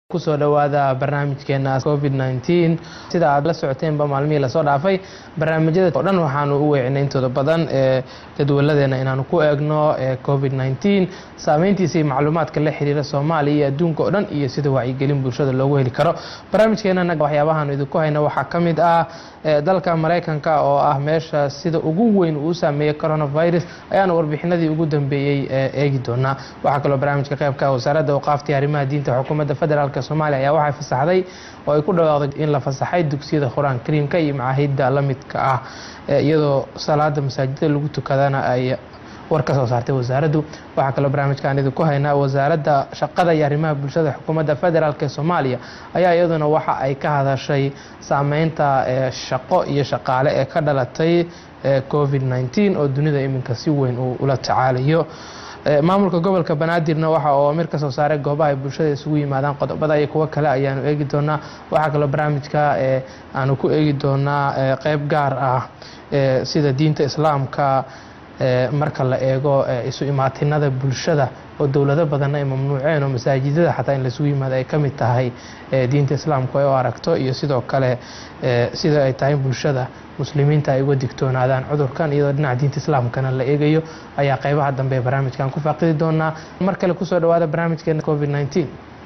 kusoo dhowaada barnaamijkeena covid nteen sida aad la socoteenba maalmihii lasoo dhaafay barnaamijyada oo dhan waxaanu u weecinay intooda badan ee jadwaladeena inaanu ku eegno covid nteen saameyntiisa iyo macluumaadka la xiriira soomaaliya iyo adduunka oo dhan iyo sida wacyigelin bulshada loogu heli karo barnaamijkeenana waxyaabahaanu idinku hayna waxaa ka mid ah dalka maraykanka oo ah meesha sida ugu weyn uu saameeyey coronavirus ayaanu warbixinadii ugu dambeeyey eegi doonaa waxaa kaloo barnaamijka qeybka wasaaradda awqaaftii arrimaha diinta xukuumadda federaalk soomaaliya ayaa waxay fasaxday oo ay ku dhawaaqday in la fasaxay dugsiyada qur-aan kariimka iyo macaahidda la midka ah iyadoo salaada masaajidada lagu tukadana ay war ka soo saartay wasaaraddu waxaa kaloo barnaamijkaan idinku haynaa wasaaradda shaqada iyo arrimaha bulshada xukuumadda federaalk ee soomaaliya ayaa iyaduna waxa ay ka hadashay saameynta shaqo iyo shaqaale ee ka dhalatay covid nteen oo dunida iminka si weyn uu ula tacaalayo maamulka gobolka banaadirna waxa oo amir ka soo saaray goobaha ay bulshada isugu yimaadaan qodobada iyo kuwo kale ayaanu eegi doonaa waxaa kaloo barnaamijka aanu ku eegi doonaa qeyb gaar ah sida diinta islaamka marka la eego isu imaatinada bulshada oo dowlado badanna ay mamnuuceen oo masaajidada xataa in laisugu yimaado ay ka mid tahay diinta islaamku ay u aragto iyo sidoo kale sida ay tahay bulshada muslimiinta ay uga digtoonaadaan cudurkan iyadoo dhinaca diinta islaamkana la eegayo ayaa qeybaha dambe ee barnaamijkan ku faaqidi doonaa mar kale kusoo dhawaada barnaamijkeena covid nteen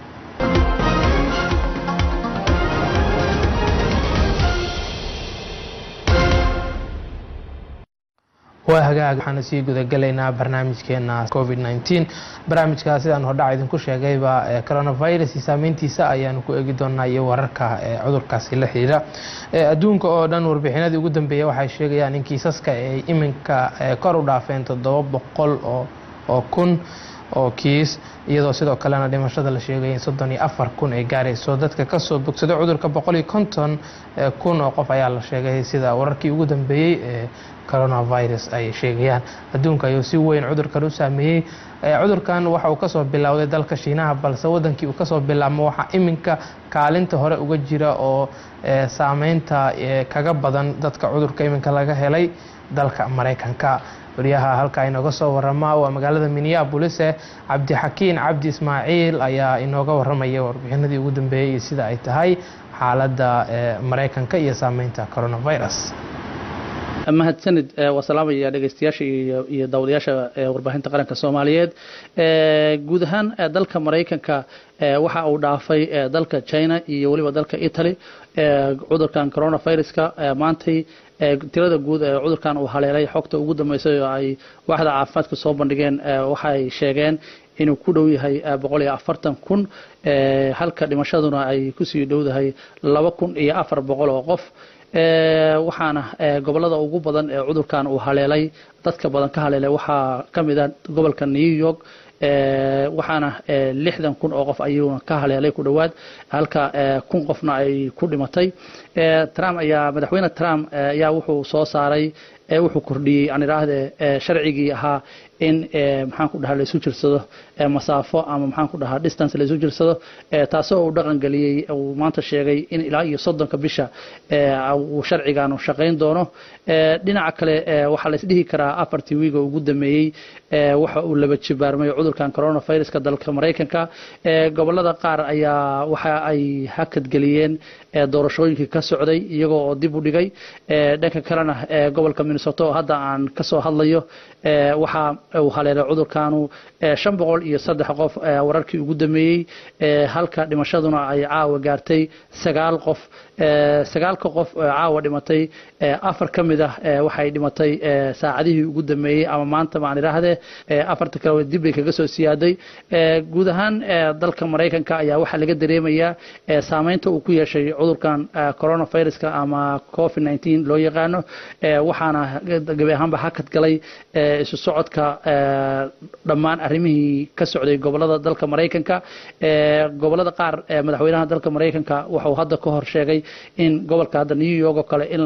waa hagaag waxaana sii gudagalaynaa barnaamijkeena covid nteen barnaamijka sidaan hordhac idinku sheegayba coronavirus iyo saameyntiisa ayaanu ku eegi doonaa iyo wararka cudurkaasi la xiriira adduunka oo dhan warbixinadii ugu dambeeya waxay sheegayaan in kiisaska ay iminka kor u dhaafeen toddoba boqol oo kun oo kiis iyadoo sidoo kalena dhimashada la sheegaya in soddon iyo afar kun ay gaarayso dadka kasoo bogsada cudurka boqol iyo konton kun oo qof ayaa la sheegay sida wararkii ugu dambeeyey ee coronavirus ay sheegayaan adduunka ayuu si weyn cudurkan u saameeyey cudurkan waxa uu kasoo bilowday dalka shiinaha balse wadankii uu kasoo bilaabmo waxaa iminka kaalinta hore uga jira oo saameynta kaga badan dadka cudurka iminka laga helay dalka maraykanka wariyaha halkaa inooga soo warama waa magaalada minneabolis cabdixakiin cabdi ismaaciil ayaa inooga waramaya warbixinadii ugu dambeeyey iyo sida ay tahay xaaladda maraykanka iyo saameynta coronavirus mahadsanid waa salaamaya dhegeystayaasha iyo daawadayaasha warbaahinta qaranka soomaaliyeed guud ahaan dalka maraykanka waxa uu dhaafay dalka china iyo weliba dalka italy cudurkan coronaviruska maantay tirada guud ee cudurkan uu haleelay xogta ugu dambeysay oo ay waaxda caafimaadka soo bandhigeen waxay sheegeen inuu ku dhow yahay boqol iyo afartan kun halka dhimashaduna ay kusii dhowdahay laba kun iyo afar boqol oo qof waxaana gobolada ugu badan ee cudurkan uu haleelay dadka badan ka haleelay waxaa ka mid ah gobolka new york waxaana lixdan kun oo qof ayuuna ka haleelay ku dhowaad halka kun qofna ay ku dhimatay trump ayaa madaxweyne trump ayaa wuxuu soo saaray wuxuu kordhiyey aan idhaahde sharcigii ahaa in maxaan ku dhahaa laysu jirsado masaafo ama maxaan ku dhahaa distance laysu jirsado taasoo uu dhaqan geliyey uu maanta sheegay in ilaa iyo soddonka bisha uu sharcigaanu shaqayn doono dhinaca kale waxaa la isdhihi karaa afartii wiiga ugu dameeyey waxa uu laba jibaarmay cudurkan coronaviruska dalka maraykanka gobolada qaar ayaa waxa ay hakadgeliyeen doorashooyinkii ka socday iyagoo oo dib u dhigay dhanka kalena gobolka minnesota oo hadda aan kasoo hadlayo waxa uu haleelay cudurkanu shan boqol iyo saddex qof wararkii ugu dameeyey halka dhimashaduna ay caawa gaartay sagaal qof sagaalka qof caawa dhimatay afar ka mid ah waxay dhimatay saacadihii ugu dameeyey ama maanta maan idhaahdee afarta kale dib bay kaga soo siyaaday guud ahaan dalka maraykanka ayaa waxaa laga dareemayaa saameynta uu ku yeeshay cudurkan coronaviruska ama covid nteen loo yaqaano waxaana gabi ahaanba hakad galay isu socodka dhammaan arrimihii ka socday gobolada dalka maraykanka gobolada qaar madaxweynaha dalka maraykanka wuxuu hadda ka hor sheegay in gobolka hadda new york oo kale in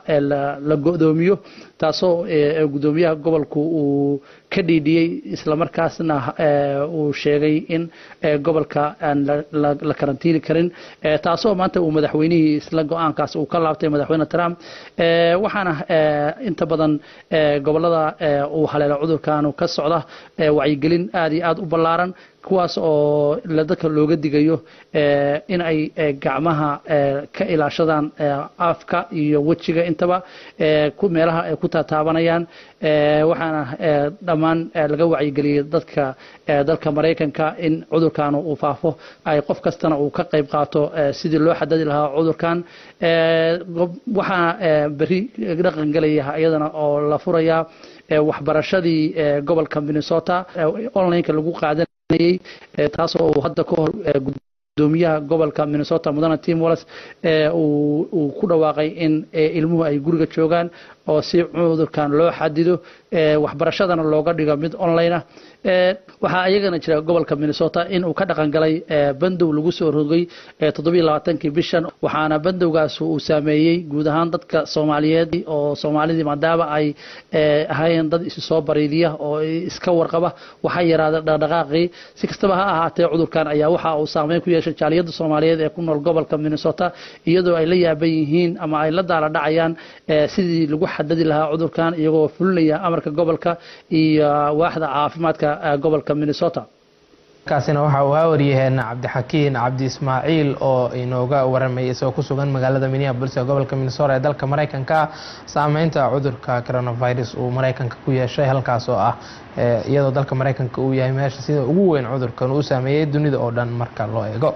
la go'doomiyo taasoo gudoomiyaha gobolku uu ka dhiidhiyey islamarkaasna uu sheegay in gobolka aan la karantiini karin taasoo maanta uu madaxweynihii isla go-aankaas uu ka laabtay madaxweyne trump waxaana inta badan gobolada uu haleelo cudurkaanu ka socda wacyigelin aad iyo aad u ballaaran kuwaas oo dadka looga digayo in ay gacmaha ka ilaashadaan afka iyo wejiga intaba meelaha ay ku taataabanayaan waxaana dhammaan laga wacyigeliyey dadka dalka maraykanka in cudurkan uu faafo ay qof kastana uu ka qayb qaato sidii loo xadadi lahaa cudurkan waxaa beri dhaqan gelaya iyadana oo la furayaa waxbarashadii gobolka minnesota onlineka lagu qaadanayay taasoo uu hadda ka hor gudoomiyaha gobolka minnesota mudane tim wallis uu ku dhawaaqay in ilmuhu ay guriga joogaan oo si cudurkan loo xadido waxbarashadana looga dhigo mid online ah waxaa iyagana jira gobolka minnesota in uu ka dhaqan galay bandow lagu soo rogay toddobiyo labaatankii bishan waxaana bandowgaas uu saameeyey guud ahaan dadka soomaaliyeed oo soomaalidii maadaama ay ahaayeen dad isu soo bariidiya oo iska warqaba waxaa yaraada dhaqdhaqaaqii si kastaba ha ahaatee cudurkan ayaa waxa uu saameyn ku yeeshay jaaliyadda soomaaliyeed ee ku nool gobolka minnesota iyadoo ay la yaaban yihiin ama ay la daala dhacayaan sidii lagu xadadi lahaa cudurkan iyagoo fulinaya amarka gobolka iyo waaxda caafimaadka gobolka minnesota kaasina waxa uu haa waryaheena cabdixakiin cabdi ismaaciil oo inooga waramay isagoo ku sugan magaalada minneapolis ee gobolka minnesota ee dalka maraykanka saameynta cudurka coronavirus uu maraykanka ku yeeshay halkaas oo ah iyadoo dalka maraykanka uu yahay meesha sida ugu weyn cudurkan uu saameeyey dunida oo dhan marka loo eego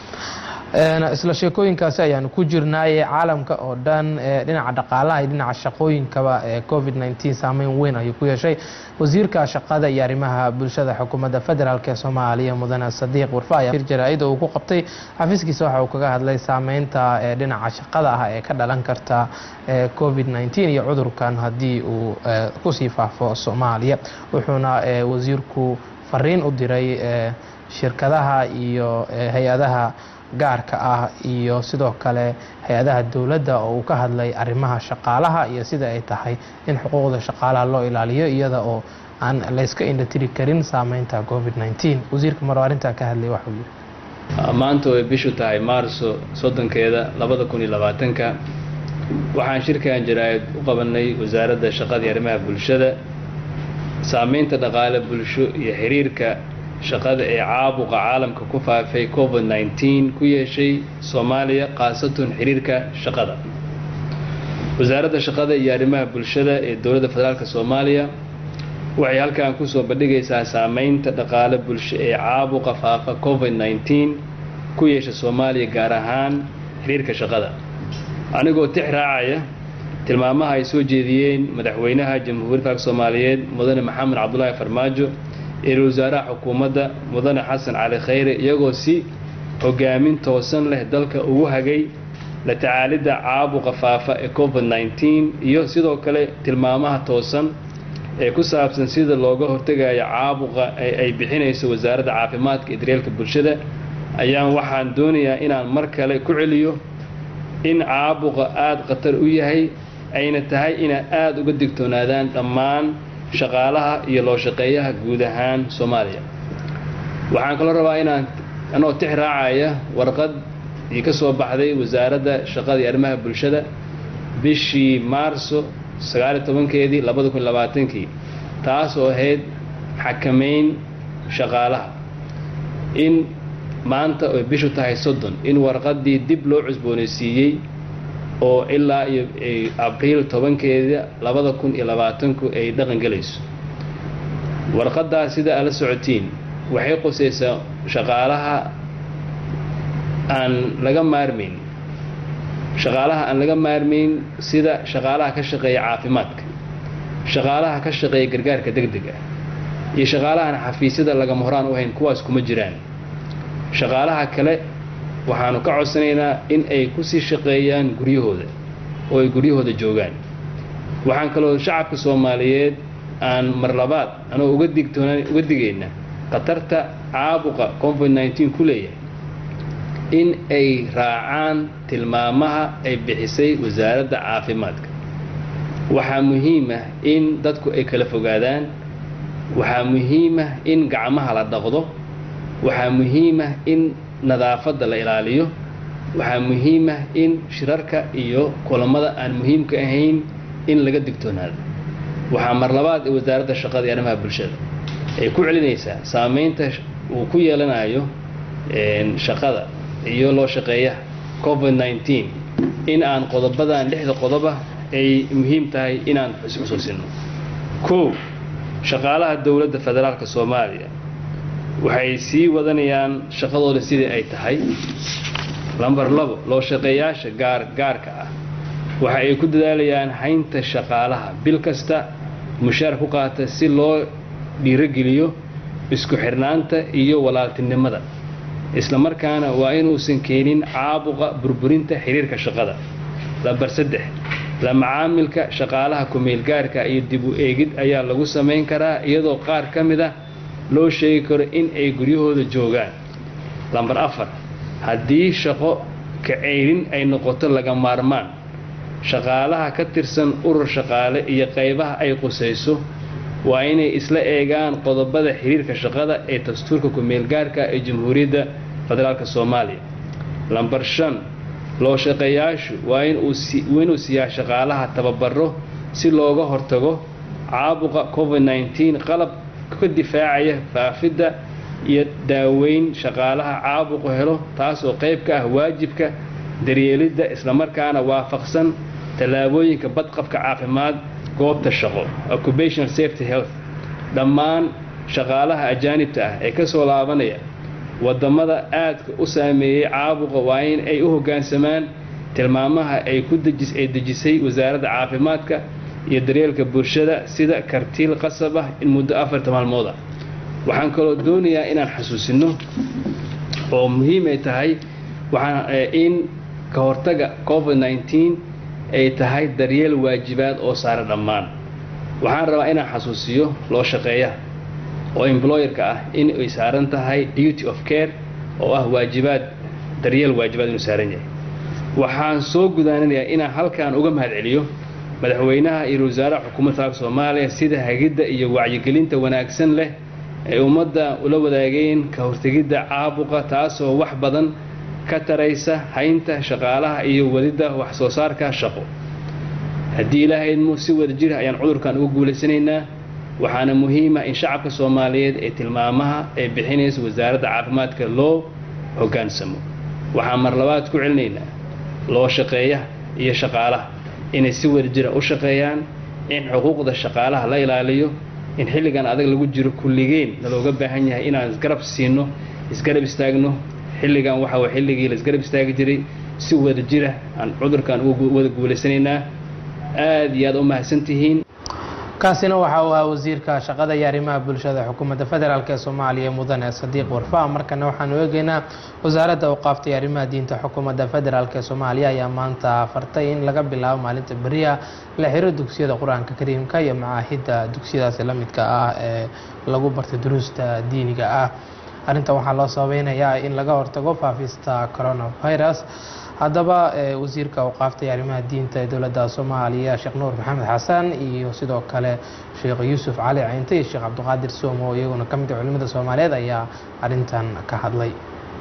isla sheekooyinkaasi ayaanu ku jirnaaye caalamka oo dhan dhinaca dhaqaalaha iyo dhinaca shaqooyinkaba ee covid nteen saameyn weyn ayuu ku yeeshay wasiirka shaqada iyo arrimaha bulshada xukuumadda federaalk ee soomaaliya mudane sadiiq warfa ayaa shir jaraa-ida uu ku qabtay xafiiskiisa waxa uu kaga hadlay saameynta dhinaca shaqada ah ee ka dhalan karta covid nteen iyo cudurkan haddii uu kusii faafo soomaaliya wuxuuna wasiirku fariin u diray shirkadaha iyo hay-adaha gaarka ah iyo sidoo kale hay-adaha dowladda oo uu ka hadlay arrimaha shaqaalaha iyo sida ay tahay in xuquuqda shaqaalaha loo ilaaliyo iyada oo aan layska indhatiri karin saameynta covid nteen wasiirka maroo arrintaa ka hadlay waxuu yidhi maanta way bishu tahay maarso soddonkeeda labada kun iyo labaatanka waxaan shirkan jaraa'id u qabanay wasaaradda shaqada iyo arrimaha bulshada saameynta dhaqaale bulsho iyo xiriirka shaqada ee caabuqa caalamka ku faafay covid nteen ku yeeshay soomaaliya khaasatan xiriirka shaqada wasaaradda shaqada iyo arrimaha bulshada ee dowladda federaalk soomaaliya waxay halkan kusoo bandhigaysaa saameynta dhaqaale bulsho ee caabuqa faafa covid nteen ku yeesha soomaaliya gaar ahaan xiriirka shaqada anigoo tix raacaya tilmaamaha ay soo jeediyeen madaxweynaha jamhuuriyadda federaalk soomaaliyeed mudane maxamed cabdulaahi farmaajo ra-iisul wasaaraha xukuumadda mudane xasan cali khayre iyagoo si hogaamin toosan leh dalka ugu hagay la tacaalidda caabuqa faafa ee covid nteen iyo sidoo kale tilmaamaha toosan ee ku saabsan sida looga hortegayo caabuqa ee ay bixinayso wasaaradda caafimaadka iyo daryeelka bulshada ayaan waxaan doonayaa inaan mar kale ku celiyo in caabuqa aada khatar u yahay ayna tahay inaad aada uga digtoonaadaan dhammaan shaqaalaha iyo loo shaqeeyaha guud ahaan soomaaliya waxaan kaloo rabaa inaan anoo tix raacaya warqad ii ka soo baxday wasaaradda shaqada iyo arrimaha bulshada bishii maarso sagaaliyo tobankeedii labada kun labaatankii taas oo ahayd xakamayn shaqaalaha in maanta oy bishu tahay soddon in warqaddii dib loo cusboonaysiiyey oo ilaa iyo abriil tobankeeda labada kun iyo labaatanku ay dhaqan gelayso warqaddaas sida aad la socotiin waxay qusaysaa shaqaalaha aan laga maarmayn shaqaalaha aan laga maarmayn sida shaqaalaha ka shaqeeya caafimaadka shaqaalaha ka shaqeeya gargaarka degdega iyo shaqaalahan xafiisyada lagama horaan u hayn kuwaas kuma jiraan shaqaalaha kale waxaanu ka codsanaynaa in ay kusii shaqeeyaan guryahooda oo ay guryahooda joogaan waxaan kaloo shacabka soomaaliyeed aan mar labaad anoo uga digtoona uga digayna khatarta caabuqa covid nteen ku leeyahay in ay raacaan tilmaamaha ay bixisay wasaaradda caafimaadka waxaa muhiim ah in dadku ay kala fogaadaan waxaa muhiim ah in gacmaha la dhaqdo waxaa muhiim ah in nadaafadda la ilaaliyo waxaa muhiim ah in shirarka iyo kulamada aan muhiimka ahayn in laga digtoonaado waxaa mar labaad ee wasaaradda shaqada iyo arrimaha bulshada ay ku celinaysaa saameynta uu ku yeelanayo shaqada iyo loo shaqeeya covid nneteen in aan qodobadan lixda qodoba ay muhiim tahay inaan xusuusino kow shaqaalaha dowladda federaalka soomaaliya waxay sii wadanayaan shaqadooda sidii ay tahay lamber labo loo shaqeeyaasha gaar gaarka ah waxa ay ku dadaalayaan haynta shaqaalaha bil kasta mushaar ku qaata si loo dhiirogeliyo isku xirnaanta iyo walaaltinimada isla markaana waa inuusan keenin caabuqa burburinta xiriirka shaqada lamber saddex la macaamilka shaqaalaha kumeelgaarka iyo dib u eegid ayaa lagu samayn karaa iyadoo qaar ka mid ah loo sheegi karo in ay guryahooda joogaan lamber afar haddii shaqo kaceyrin ay noqoto laga maarmaan shaqaalaha ka tirsan urur shaqaale iyo qaybaha ay qusayso waa inay isla eegaan qodobada xiriirka shaqada ee dastuurka kumeelgaarka ee jamhuuriyadda federaalk soomaaliya lamber shan loo shaqeeyaashu waa inuu siiyaa shaqaalaha tababaro si looga hortago caabuqa covid nneteen qalab ka difaacaya faafidda iyo daaweyn shaqaalaha caabuqu helo taasoo qayb ka ah waajibka daryeelidda islamarkaana waafaqsan tallaabooyinka badqabka caafimaad goobta shaqo occupational safety health dhammaan shaqaalaha ajaanibta ah ee ka soo laabanaya wadamada aadka u saameeyey caabuqa waa in ay u hoggaansamaan tilmaamaha ay ku ay dejisay wasaaradda caafimaadka iyo daryeelka bulshada sida kartiil qasab ah in muddo afarta maalmood ah waxaan kaloo doonayaa inaan xasuusino oo muhiim ay tahay waxaan in ka hortaga covid nneteen ay tahay daryeel waajibaad oo saara dhammaan waxaan rabaa inaan xasuusiyo loo shaqeeya oo employerka ah in ay saaran tahay duty of care oo ah waajibaad daryeel waajibaad inuu saaran yahay waxaan soo gudaananayaa inaan halkan uga mahad celiyo madaxweynaha iyo wasaaraha xukuumadda federaalk soomaaliya sida hagidda iyo wacyigelinta wanaagsan leh ay ummadda ula wadaageen ka hortegidda caabuqa taasoo wax badan ka taraysa haynta shaqaalaha iyo wadidda wax soo saarka shaqo haddii ilaahayadmu si wada jir ayaan cudurkan uga guulaysanaynaa waxaana muhiima in shacabka soomaaliyeed ee tilmaamaha ay bixinaysa wasaaradda caafimaadka loo hoggaansamo waxaan mar labaad ku celinaynaa loo shaqeeya iyo shaqaalaha inay si wada jira u shaqeeyaan in xuquuqda shaqaalaha la ilaaliyo in xilligan adag lagu jiro kulligeen nalooga baahan yahay inaan isgarab siino isgarab istaagno xilligan waxa way xilligii la isgarab istaagi jiray si wada jira aan cudurkan uga wada guulaysanaynaa aada iyo aad u mahadsantihiin kaasina waxa uu ahaa wasiirka shaqada iyo arrimaha bulshada xukuumadda federaalk ee soomaaliya mudane sadiiq warfaa markana waxaanu eegeynaa wasaaradda awqaafta iyo arrimaha diinta xukuumadda federaalk ee soomaaliya ayaa maanta fartay in laga bilaabo maalinta beriya la xiro dugsiyada qur-aanka kariimka iyo macaahidda dugsiyadaasi la midka ah ee lagu bartay duruusta diiniga ah arrintan waxaa loo sababeynayaa in laga hortago faafista coronavirus haddaba wasiirka awqaafta iyo arrimaha diinta ee dowladda soomaaliya sheekh nuur maxamed xasan iyo sidoo kale sheekh yuusuf cali caynte iyo sheekh cabdiqaadir somo iyaguna ka mid a culimada soomaaliyeed ayaa arrintan ka hadlay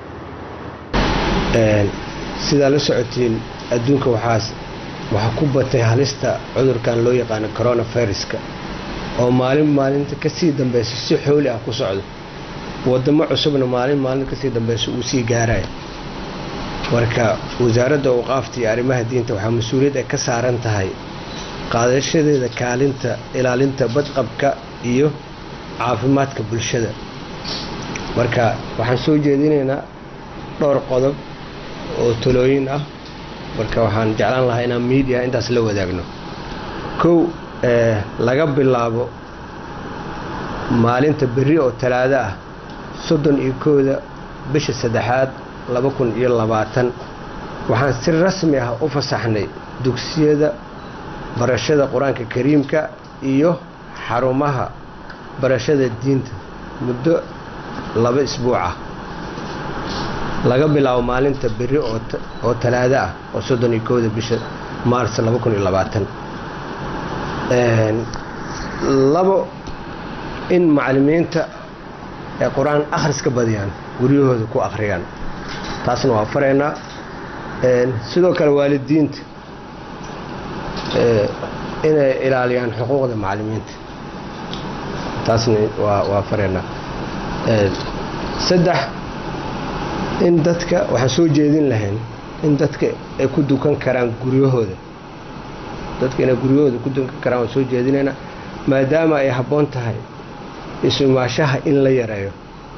sidaa la socotiin adduunka waxaas waxaa ku batay halista cudurkan loo yaqaano coronaviruska oo maalin maalinta kasii dambeysa si xooli ah ku socdo wadamo cusubna maalin maalinta kasii dambeysa uu sii gaaraya marka wasaaradda awqaafta iyo arrimaha diinta waxaa mas-uuliyad ay ka saaran tahay qaadashadeeda kaalinta ilaalinta badqabka iyo caafimaadka bulshada marka waxaan soo jeedinaynaa dhowr qodob oo talooyin ah marka waxaan jeclaan lahaa inaan miidiya intaas la wadaagno kow laga bilaabo maalinta berri oo talaado ah soddon iyo kooda bisha saddexaad laba kun iyo labaatan waxaan si rasmi ah u fasaxnay dugsiyada barashada qur-aanka kariimka iyo xarumaha barashada diinta muddo laba isbuuc ah laga bilaabo maalinta berri oo talaado ah oo soddon iyo kooda bisha maars laba kun iyo labaatan labo in macallimiinta ay qur-aan akhriska badiyaan guryahooda ku akhriyaan taasna waa faraynaa sidoo kale waalidiinta inay ilaaliyaan xuquuqda macallimiinta taasna waa faraynaa saddex in dadka waxaan soo jeedin lahayn in dadka ay ku dukan karaan guryahooda dadka inay guryahooda ku dukan karaan waan soo jeedinaynaa maadaama ay habboon tahay isumaashaha in la yareeyo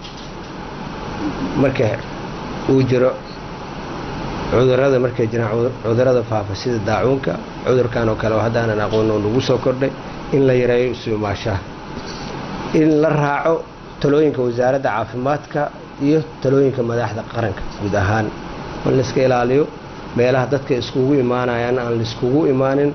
marka uu jiro cudurada markay jiraan cudurada faafa sida daacuunka cudurkan oo kale oo haddaanan aqoon oo nagu soo kordhay in la yareeyo isumaashaha in la raaco talooyinka wasaaradda caafimaadka iyo talooyinka madaxda qaranka guud ahaan in layska ilaaliyo meelaha dadka iskugu imaanayaan aan laiskugu imaanin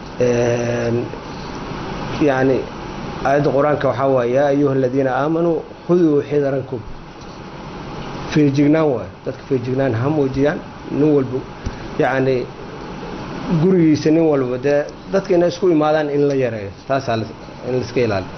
yacni aayadda qur-aanka waxaa waaye yaa ayuha aladiina aamanuu khuduu xidarankum feejignaan waayo dadka feejignaan ha muujiyaan nin walba yacni gurigiisa nin walba dee dadka inay isku imaadaan in la yareeyo taasaa in laiska ilaaliyo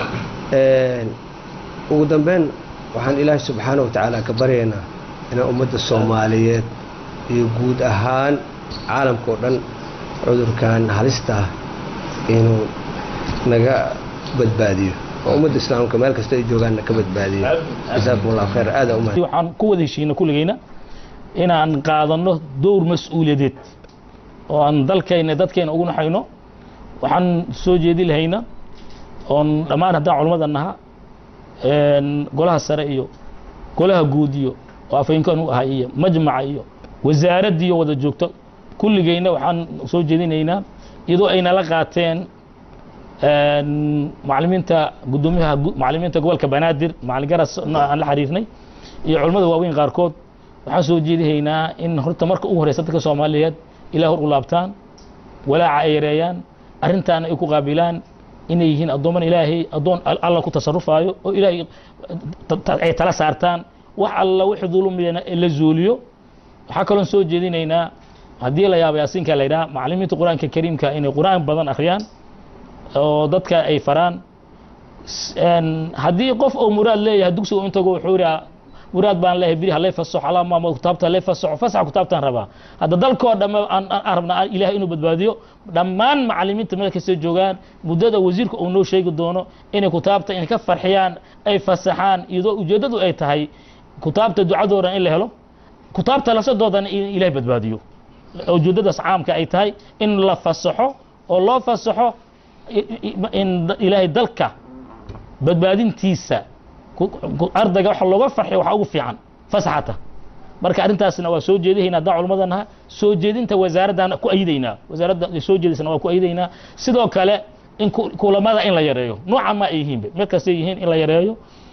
ugu dambeyn waxaan ilaahay subxaana wa tacaala ka baryaynaa inaan ummadda soomaaliyeed iyo guud ahaan caalamka oo dhan cudurkan halista ah inuu naga badbaadiyo oo ummadda islaamka meel kasta ay joogaanna ka badbaadiyo jasaakum allahu khayr aada umahad waxaan ku wada heshiina kulligayna inaan qaadanno dowr mas-uuliyadeed oo aan dalkayna dadkayna ugu naxayno waxaan soo jeedi lahayna oon dhammaan haddaan culammada naha golaha sare iyo golaha guud iyo oo afhaynkan u ahay iyo majmaca iyo wasaaraddii wada joogto kulligayna waxaan soo jeedinaynaa iyadoo ay nala qaateen macalimiinta gudoomiyaha macalimiinta gobolka banaadir macalin garas aan la xiriirnay iyo culammada waaweyn qaarkood waxaan soo jeedihaynaa in horta marka ugu horeysa dadka soomaaliyeed ilaah hor u laabtaan walaaca ay yareeyaan arrintaana ay ku qaabilaan inay yihiin addooman ilaahay addoon alla ku tasarufaayo oo ilaahay ay tala saartaan wax alla wixii dulumiyana la zuuliyo waxaa kaloon soo jeedinaynaa haddii la yaaba yaasiinka la yidhaha macalimiinta qur-aanka kariimka inay qur-aan badan akhriyaan oo dadka ay faraan haddii qof oo muraad leeyahay dugsiga intago wuxuu yidhaa muraad baan leeyahay biri halay fasaxo alaa maamud kutaabta halay fasaxo fasaxa kutaabtaan rabaa hadda dalkoo dhamme aan rabnaa ilahay inuu badbaadiyo dhammaan macalimiinta meel kasta joogaan muddada wasiirka uu noo sheegi doono inay kutaabta inay ka farxiyaan ay fasaxaan iyadoo ujeeddadu ay tahay kutaabta ducadoodan in la helo kutaabta lasadoodana in ilahay badbaadiyo ujeeddadaas caamka ay tahay in la fasaxo oo loo fasaxo in ilaahay dalka badbaadintiisa ardayga waxa looga farxiyo waxaa ugu fiican fasaxata marka arrintaasna waa soo jeedihayna haddaan culamada naha soo jeedinta wasaaraddana ku ayidaynaa wasaaradda soo jeediysana waa ku ayidaynaa sidoo kale in kulamada in la yareeyo nooca ma ay yihiinba mid kastay yihiin in la yareeyo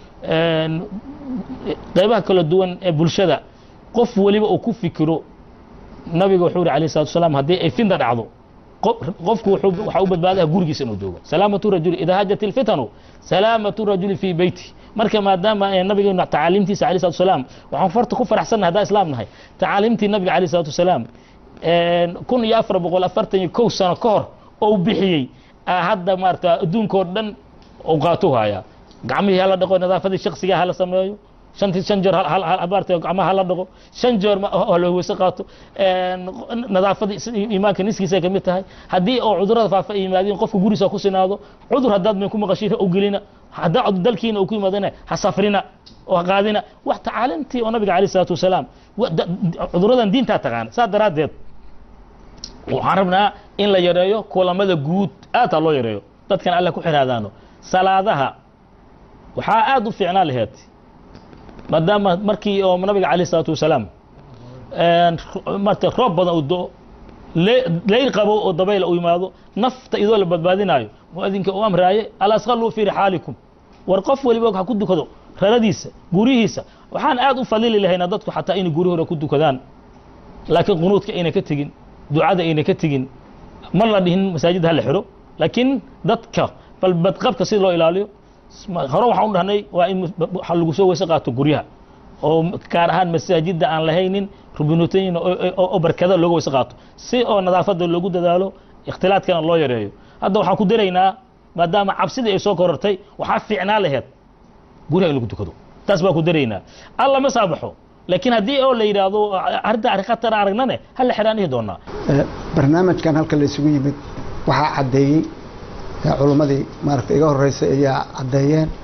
qaybaha kala duwan ee bulshada qof weliba uu ku fikiro nabiga wuxuu yidhi alayh salatu wasalaam haddii ay finda dhacdo qofku waxaa u badbaadaha gurigiisa inuu joogo salaamatu rajuli idaa hajat ilfitanu salaamatu rajuli fii beyti marka maadaama nabigeenu tacaaliimtiisa alayh salatu wasalaam waxaan farta ku faraxsannahay haddaan islaam nahay tacaaliimtii nabiga alayh salatu wasalaam kun iyo afar boqol afartan iyo kow sano ka hor oo bixiyey hadda maarata adduunkoo dhan u qaato haya gacmihii hala dhaqo nadaafadii shaksiga hala sameeyo shantii shan jeer maarata gacmaha hala dhaqo shan jeer hala weyse qaato nadaafadii iimaanka niskiisa ka mid tahay haddii oo cudurada faafa ay yimaadeen qofka guriisa ku sinaado cudur haddaad min ku maqashiin u gelina haddaa dalkiina uu ku yimaadana ha safrina oo ha qaadina wax tacaalimtii oo nabiga alayh isalaatu wasalaam cuduradan diintaa taqaana saas daraaddeed waxaan rabnaa in la yareeyo kulamada guud aad ha loo yareeyo dadkan alle ku xiraadaano salaadaha waxaa aad u fiicnaa laheed maadaama markii oo nabiga alayh isalaatu wasalaam marta roob badan uu do leyl qabo oo dabayla u yimaado nafta idoo la badbaadinaayo muadinka uu amraaye alasqaluu fii rixaalikum war qof weliba ha ku dukado raradiisa guryihiisa waxaan aad u fadili lahaynaa dadku xataa inay guri hore ku dukadaan laakiin qunuudka ayna ka tegin ducada ayna ka tegin mar la dhihin masaajid ha la xiro laakiin dadka bal badqabka si loo ilaaliyo hore waxaan u dhahnay waa in waxa lagu soo weyse qaato guryaha oo gaar ahaan masaajidda aan lahaynin rubinutooyin oo barkada looga weyse qaato si oo nadaafadda loogu dadaalo ikhtilaadkana loo yareeyo hadda waxaan ku daraynaa maadaama cabsidii ay soo korortay waxaa fiicnaa laheed guriga in lagu dukado taas baa ku daraynaa alla ma saabaxo laakiin haddii oo la yidhaahdo arrinta arrin khatar aragnane hal la xidhaan dhihi doonaa barnaamijkan halka la isugu yimid waxaa caddeeyey culummadii maaragta iga horreysay ayaa caddeeyeen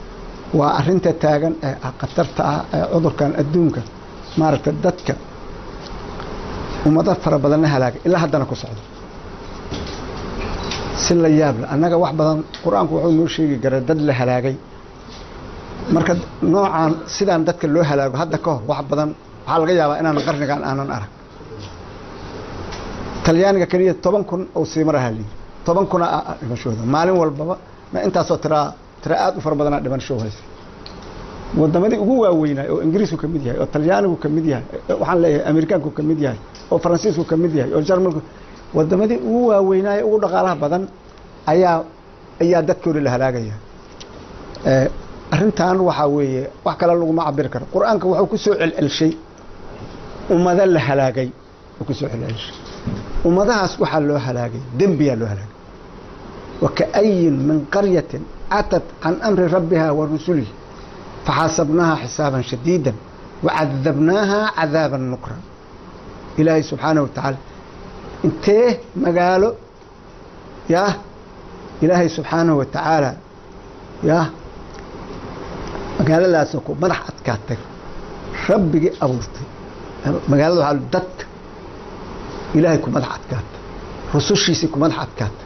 waa arinta taagan ee khatarta ah ee cudurkan adduunka maaragta dadka ummado fara badanna halaagay ilaa haddana ku socdo si la yaable annaga wax badan qur-aanku wuxuu noo sheegi karaa dad la halaagay marka noocaan sidaan dadka loo halaago hadda ka hor wax badan waxaa laga yaabaa inaan qarnigan aanan arag talyaaniga keliya toban kun oo siimar ahaa layidhi toban kuna ah dhimashooda maalin walbaba ma intaasoo tiraa tira aad u fara badanaa dhimasho haysa wadamadii ugu waaweynaa oo ingiriisku ka mid yahay oo talyaanigu ka mid yahay waxaan leeyahay amerikaanku ka mid yahay oo faransiisku ka mid yahay oo jarmalku wadamadii ugu waaweynaaye ugu dhaqaalaha badan ayaa ayaa dadkoodi la halaagaya arrintan waxaa weeye wax kale laguma cabiri karo qur-aanka wuxuu ku soo celcelshay ummado la halaagay uu ku soo celcelshay ummadahaas waxaa loo halaagay dembiyaa loo halaagay wakaayin min qaryatin catat can amri rabbiha wa rusulihi faxaasabnaaha xisaaban shadiida wacadabnaaha cadaaban nukra ilaahay subxaanahu watacaala intee magaalo yah ilaahay subxaanahu watacaala yah magaaladaasoo ku madax adkaatay rabbigii abuurtay magaalada waxaa dadka ilaahay ku madax adkaatay rusushiisii ku madax adkaatay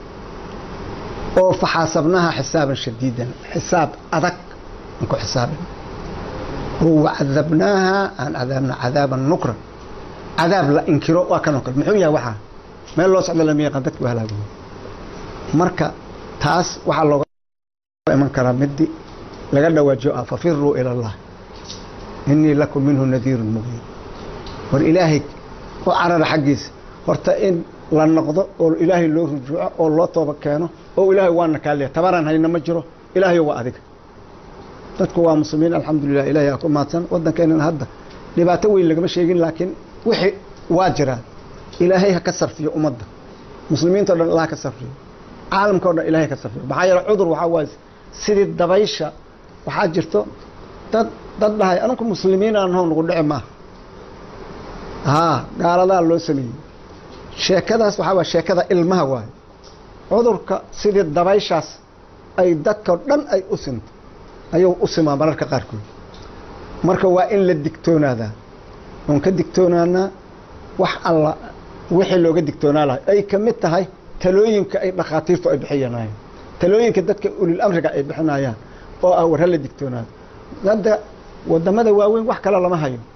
oo faxaasabnaha xisaaban shadiidan xisaab adag aan ku xisaabin oo wacadabnaaha aan cadaabna cadaaban nukran cadaab la inkiro waa kanoo kale muxuu yahay waxaa meel loo socdo lama yaqaan dadku halaago marka taas waxaa looga iman karaa midi laga dhawaajiyo ah fafiruu ila allah inii lakum minhu nadiirun mubiin war ilaahay u carara xaggiisa horta in la noqdo oo ilaahay loo rujuuco oo loo tooba keeno oo ilaahay waana kaaliya tabaraan hayna ma jiro ilaahay waa adiga dadku waa muslimiin alxamdulilah ilahay aa ku mahadsan waddankeenana hadda dhibaato weyn lagama sheegin laakiin wixii waa jiraan ilaahay ha ka sarfiyo ummadda muslimiinta o dhan allah ka sarfiyo caalamka o dhan ilahay ka sarfiyo maxaa yeele cudur waxaa waaye sidii dabaysha waxaa jirto dad dad dhahay anunku muslimiin aan hoo nagu dhici maaha haa gaaladaa loo sameeyey sheekadaas waxaa waay sheekada ilmaha waaye cudurka sidii dabayshaas ay dadkao dhan ay u sinto ayuu u simaa mararka qaarkood marka waa in la digtoonaadaa oon ka digtoonaanaa wax alla wixii looga digtoonaa lahay ay ka mid tahay talooyinka ay dhakhaatiirtu ay bixinayaan talooyinka dadka ulil amriga ay bixinayaan oo ah war hala digtoonaado hadda wadamada waaweyn wax kale lama hayo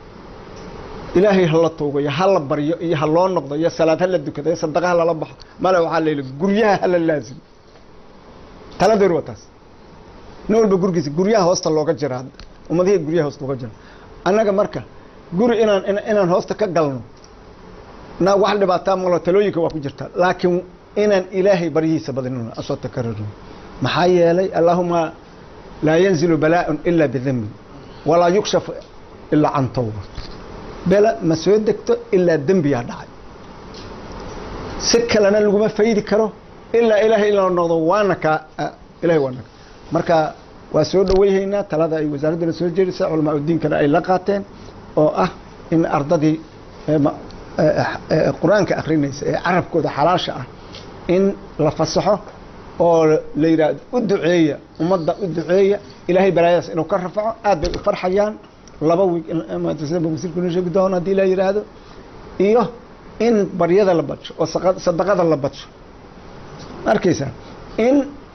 ilaahay hala tuugo iyo hala baryo iyo ha loo noqdo iyo salaad hala dukado iyo sadaqa halala baxo male waxaa la yidhi guryaha hala laazimo taladeeru waa taas nin walba gurigiisa guryaha hoosta looga jira ummadihii guryaha hoosta looga jira annaga marka guri inaan inaan hoosta ka galno na wax dhibaataa malo talooyinka waa ku jirtaa laakiin inaan ilaahay baryihiisa badinino asoo takararno maxaa yeelay allaahuma laa yanzilu balaaءun ila bidambi walaa yukshafu ilaa can tawba bela ma soo degto ilaa dembiyaa dhacay si kalena laguma faydi karo ilaa ilaahay inla noqdo waana kaa ilahay waana ka marka waa soo dhaweyhaynaa talada ay wasaaraddana soo jeedisay culamaa udiinkana ay la qaateen oo ah in ardadii qur-aanka akrinaysa ee carabkooda xalaasha ah in la fasaxo oo la yidhah u duceeya ummadda u duceeya ilaahay balaayadaas inuu ka rafaco aad bay u farxayaan laba wiig wasiirku noo sheegi doona haddii la yidhaahdo iyo in baryada la badsho oo sadaqada la badsho arkaysaa in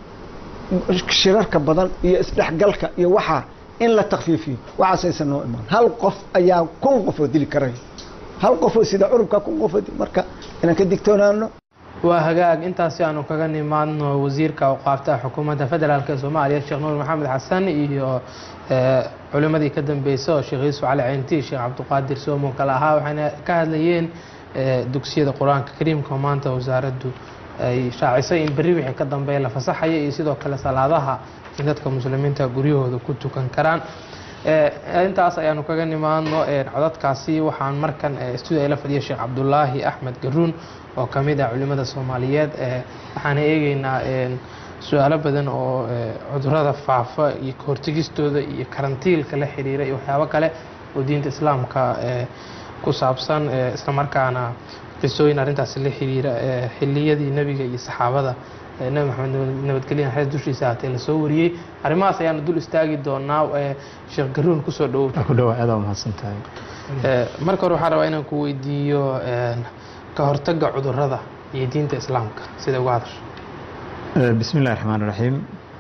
shirarka badan iyo isdhexgalka iyo waxaa in la takfiifiyo waxaasaysan noo imaan hal qof ayaa kun qof oo dili karaya hal qofoo sida curubka kun qof marka inaan ka digtoonaano waa hagaag intaasi aanu kaga nimaadno wasiirka awqaafta xukuumadda federaalk ee soomaaliya sheekh nuur maxamed xasan iyo culimadii ka dambeysay oo sheekh yuusuf cali ceynti sheekh cabdiqaadir soomo kale ahaa waxayna ka hadlayeen dugsiyada qur-aanka kariimka maanta wasaaraddu ay shaacisay in berri wixii ka dambeeya la fasaxaya iyo sidoo kale salaadaha in dadka muslimiinta guryahooda ku tukan karaan intaas ayaanu kaga nimaadno codadkaasi waxaan markan studio la fadhiya sheekh cabdulaahi axmed garuun oo ka mid ah culimada soomaaliyeed waxaana eegeynaa su-aalo badan oo cudurada faafa iyo kahortegistooda iyo karantiilka la xiriira iyo waxyaabo kale oo diinta islaamka ku saabsan islamarkaana qisooyin arrintaasi la xiriira xiliyadii nebiga iyo saxaabada ee nebi maxamed nabadgelya xees dushiisa haatee lasoo wariyey arrimahaas ayaanu dul istaagi doonaa ee sheekh garuun kusoo dhowow ku dhawaa aad mahadsan tahay Ee, marka hore waxaan rabaa inaan ku weydiiyo een, ka hortagga cudurrada iyo diinta islaamka sida uga hadasho bismi illahi raxmaan raxiim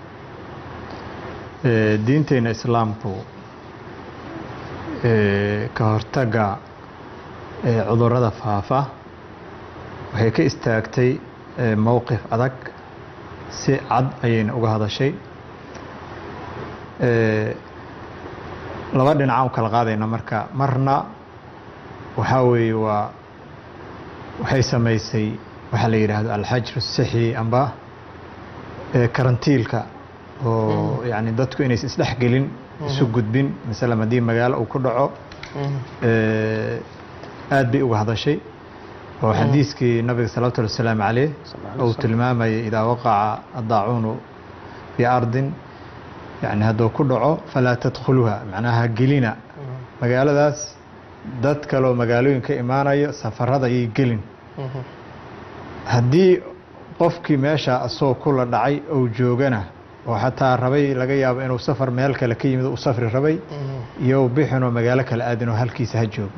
diinteena islaamku ee, ka hortagga ee, cudurrada faafa waxay ka istaagtay ee, mowqif adag si cad ayayna uga hadashay Ee, laba dhinacaan u kala qaadayna marka marna waxaa weeye waa waxay samaysay waxaa la yidhaahdo alxajru sixi amba ee, karantiilka oo yani dadku inaysan isdhex gelin isu gudbin masalan haddii magaalo uu ku dhaco ee, aad bay uga hadashay oo xadiiskii nabiga salawatu llahi wasalaamu caleyh uu tilmaamayay idaa waqaca adaacuunu fii ardin yani hadduu ku dhaco falaa tadkhuluha macnaha gelina magaaladaas dad kaloo magaalooyin ka imaanayo safarada ayay gelin haddii qofkii meesha asagoo kula dhacay ou joogana oo xataa rabay laga yaabo inuu safar meel kale ka yimid u safri rabay iyo bixinoo magaalo kale aadin oo halkiisa ha joogo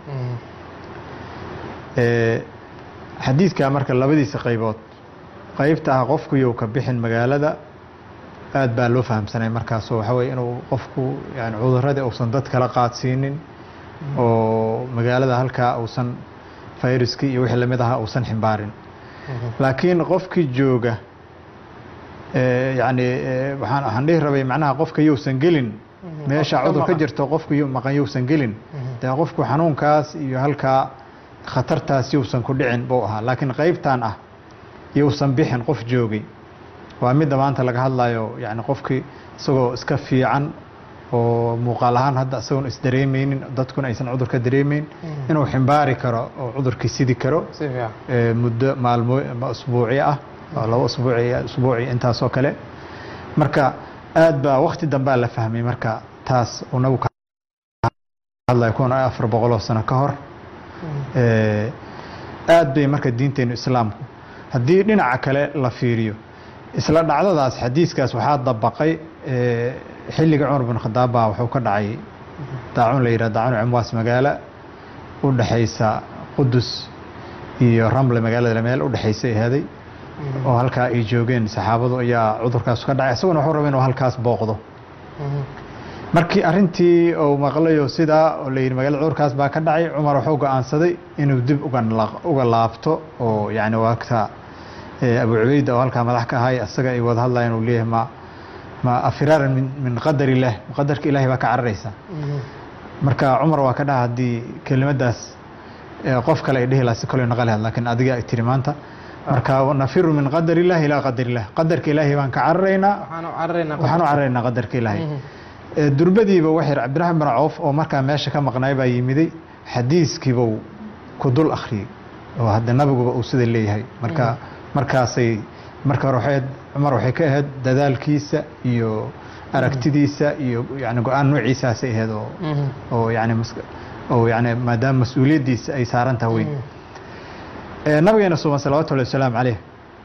Ee, xadiidkaa marka labadiisa qaybood qaybta ah qofku yow ka bixin magaalada aad baa loo fahamsanay markaasoo waxaa weye inuu qofku yani cuduradii uusan dad kala qaadsiinin oo magaalada halkaa uusan fayruskii iyo wixii lamid ahaa uusan ximbaarin laakiin qofkii jooga ee, yani ee, waxaan waxaan dhihi rabay macnaha qofka yousan gelin meesha qofka cudur ka maqan. jirto qofku yu- maqan yousan gelin dee qofku xanuunkaas iyo halkaa khatartaas yousan ku dhicin buu ahaa laakiin qaybtan ah yousan bixin qof joogay waa midda maanta laga hadlayo yani qofkii isagoo iska fiican oo muuqaal ahaan hadda isagoon isdareemeynin dadkuna aysan cudur ka dareemeyn inuu ximbaari karo oo cudurkii sidi karo si fiican ee, muddo maalmo ama usbuuci ah oo labo usbuuci usbuuci intaasoo kale marka aad baa wakti dambaa la fahmay marka taas uu nagu ka hadlaya kun iyo afar boqoloo sano ka hor Ee, aad bay marka diinteenu islaamku haddii dhinaca kale la fiiriyo isla dhacdadaas xadiiskaas waxaa dabaqay ee, xilliga cumar bin khadaab baa wuxuu ka dhacay daacun la yidhah daacun cimwaas magaalo u dhexaysa qudus iyo ramle magaalada meel u dhexaysa ahaaday oo halkaa ay joogeen saxaabadu ayaa cudurkaas ka dhacay isaguna wuxuu rabay inuu halkaas booqdo markii arintii uu maqlayo sidaa oo la yidhi magaalada cudurkaas baa ka dhacay cumar wuxuu go-aansaday inuu dib uga la- uga laabto oo yani waagta ee, abu cubayda oo halkaa madax ka ahay isaga ay wada hadlayaan uu leeyahay ma ma afiraaran min, min qadar illah qadarka ilaahay baa ka cararaysa marka cumar waa ka dhaha haddii kelimadaas ee, qof kale ay dhihi lahaa si kale naqali lahayd laakiin adiga ay tiri maanta marka nafiru min qadar illah ilaa qadar illah qadarka ilaahay baan ka cararaynaa waxaanu cararaynaa waxaan u cararaynaa qadarka ilaahay Ee, durbadiiba waxay cabdiraxmaan bin cawf oo markaa meesha ka maqnaay baa yimiday xadiiskiibuu ku dul akhriyey oo hadda nabiguba uu sida leeyahay marka markaasay marka hore waxay ahayd- cumar waxay ka ahayd dadaalkiisa iyo aragtidiisa iyo yani go-aan noociisaasay ahayd oo oo yani mas- oo yani maadaama mas-uuliyaddiisa ay saaran tahay weyn Ee, nabigeena suban salawaatu llahi wasalaamu caleyh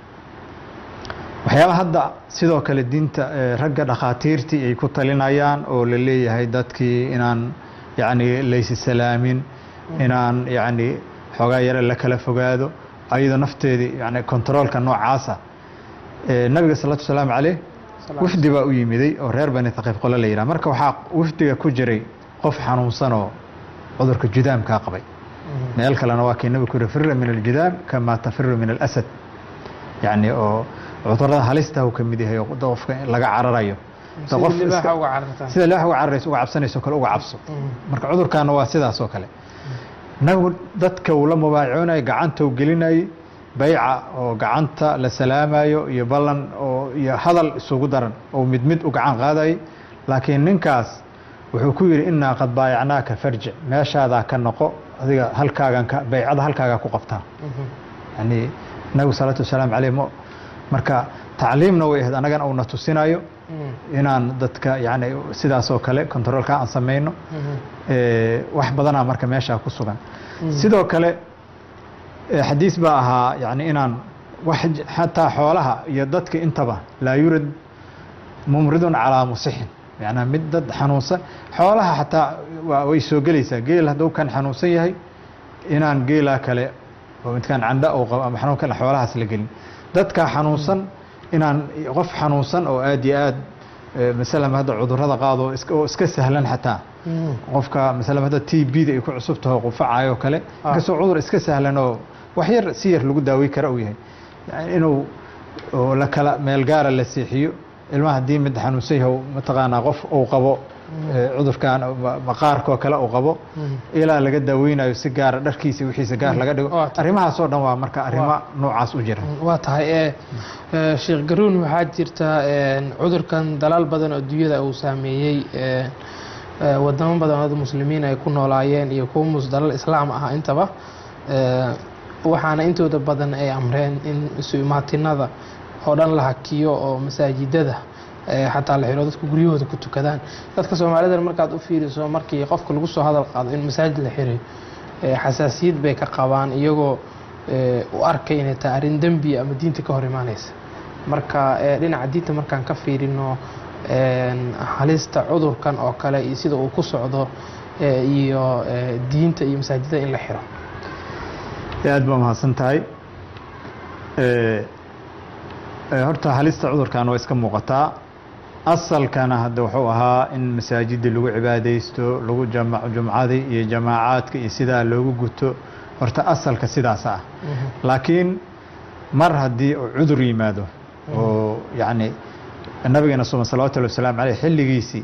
waxyaaba hadda sidoo kale diinta ee, ragga dhakhaatiirtii ay ku talinayaan oo la leeyahay dadkii inaan yani laysi salaamin inaan yani xoogaa yare la kala fogaado ayadoo nafteedii yani kontaroolka noocaasa Ee, nabiga salawatu wasalaamu caleyh wafdi baa u yimiday oo reer bani thaqiif qole la yidhaha marka waxaa wafdiga ku jiray qof xanuunsanoo cudurka judaamkaa qabay meel kalena waa kii nabigu ku yidhi firra min aljudaam kama tafiru min alasad yani oo cudurada halista uu ka mid yahay oo qofka laga cararayo Da qof sida iska- libaaxa uga carartaan sida leex uga cararayso uga cabsanayso kale uga cabso marka cudurkaana waa sidaas oo kale nabigu dadka uu la mubaayacoonayay gacanta uu gelinayay bayca oo gacanta la salaamayo iyo ballan oo iyo hadal isugu daran oo mid mid u gacan qaadayay laakiin ninkaas wuxuu ku yidhi innaa qad baayacnaaka farjic meeshaadaa ka noqo adiga halkaagan ka baycada halkaagaa ku qabtaa yani nabigu salaatu wasalaamu caleyh mo marka tacliimna way ahayd annagana uuna tusinayo inaan dadka yani sidaas oo kale kontaroolka aan samayno Ee, wax badanaa marka meeshaa ku sugan sidoo kale ee, xadiis baa ahaa yani inaan wax j- xataa xoolaha iyo dadka intaba laa yurad mumridun calaa musixin macnaa mid dad xanuunsan xoolaha xataa waa way soo gelaysaa geel hadduu kan xanuunsan yahay inaan geelaa kale oo midkaan candha uu qabo ama xanuun kale xoolahaas la gelin dadka xanuunsan inaan qof xanuunsan oo aad iyo aad eh, masalan hadda cudurrada qaado iska- oo iska sahlan xataa qofka masalan hadda t b da ay ku cusub taho qufacayo kale inkastoo cudur iska sahlan oo wax yar si yar lagu daawey kara uu yahay yani inuu oo la kala meel gaara la seexiyo ilmaha haddii mid xanuunsan yahay oo mataqaanaa qof uu qabo eh, cudurkan ma- maqaarkoo kale uu qabo ilaa laga daaweynayo si gaara dharkiisa wixiisa gaar laga dhigo Waa tahay. arrimahaasoo dhan waa marka arrimo noocaas u jira waa tahay ee ee, sheekh garuun waxaa jirta een, cudurkan dalaal badan oo adduunyada uu saameeyey ee, ee, wadamo badan oo muslimiin ay ku noolaayeen iyo kuwa mus dalal islaam ah intaba ee, waxaana intooda badan ay amreen in isu imaatinada oo dhan la hakiyo oo masaajidada ee, xataa la xiro dadku guryahooda ku tukadaan dadka soomaalida markaad u fiiriso markii qofka lagu soo hadal qaado in masaajid la xirayo ee, xasaasiyad bay ka qabaan iyagoo ee, u arkay inay tahay arrin dembi ama diinta ka hor imaanaysa marka ee, dhinaca diinta markaan ka fiirino een, halista cudurkan oo kale iyo sida uu ku socdo ee, iyo ee, diinta iyo masaajidada in la xiro aad baa mahadsan tahay Eh, eh, horta halista cudurkan waa iska muuqataa asalkana hadda wuxuu ahaa in masaajida lagu cibaadaysto lagu jama- jumcadii iyo jamaacaadka iyo sidaa loogu guto horta asalka sidaas ah laakiin mar haddii uu cudur yimaado oo yacni nabigeena suma salawatu llahi wasalaamu caleyh xilligiisii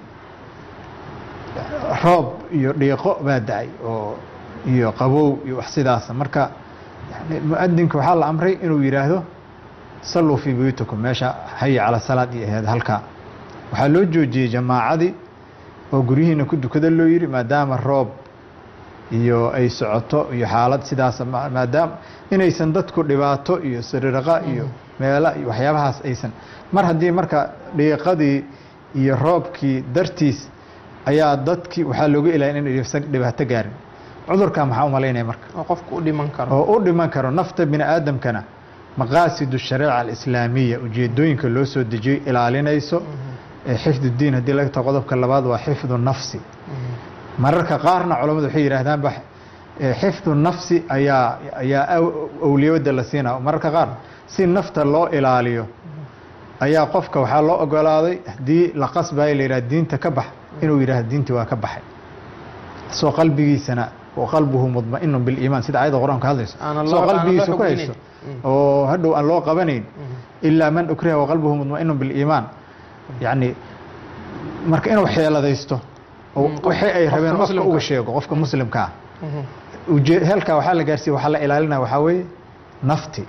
roob iyo dhiiqo baa da-ay oo iyo qabow iyo wax sidaasa marka yani muadinka waxaa la amray inuu yidhaahdo salluu fii buyutikum meesha haya cala salaad iyo aheed halkaa waxaa loo joojiyey jamaacadii oo guryihiina ku dukada loo yidhi maadaama roob iyo ay socoto iyo xaalad sidaas ma- maadaama inaysan dadku dhibaato iyo siriraqa iyo meela iyo waxyaabahaas aysan mar haddii marka dhiiqadii iyo roobkii dartiis ayaa dadkii waxaa looga ilaalin inay dhibaato gaarin cudurka maxaa u malaynaya marka oo qofku u dhiman karo oo u dhiman karo nafta bini aadamkana maqaasidu shariica alislaamiya ujeedooyinka loo soo dejiyey ilaalinayso ee xifdu diin haddii laga tago qodobka labaad waa xifdu nafsi mararka qaarna culammadu waxay yidhaahdaanba eh, xifdu nafsi ayaa ayaa aw- awliyada la siinaa mararka qaar si nafta loo ilaaliyo ayaa qofka waxaa loo ogolaaday haddii la qasbayo la yidhaha diinta ka bax inuu yidhaahdo diintii waa ka baxay soo qalbigiisana wa qalbuhu mudma'inun biliimaan sida ayadda qur-aanka hadlayso Aan loo- soo aan loo qalbigiisa ku xukminin. hayso oo hadhow aan loo qabanayn ilaa man ukriha waqalbuhu mudma'inun biliimaan yacni marka inuu xeeladaysto oo Mm, qof- wixii ay qofka rabeen qofka muslimka. uga sheego qofka muslimka ah uje- heelkaa waxaa la gaarsiiya waxaa la ilaalinaya waxaa weeye nafti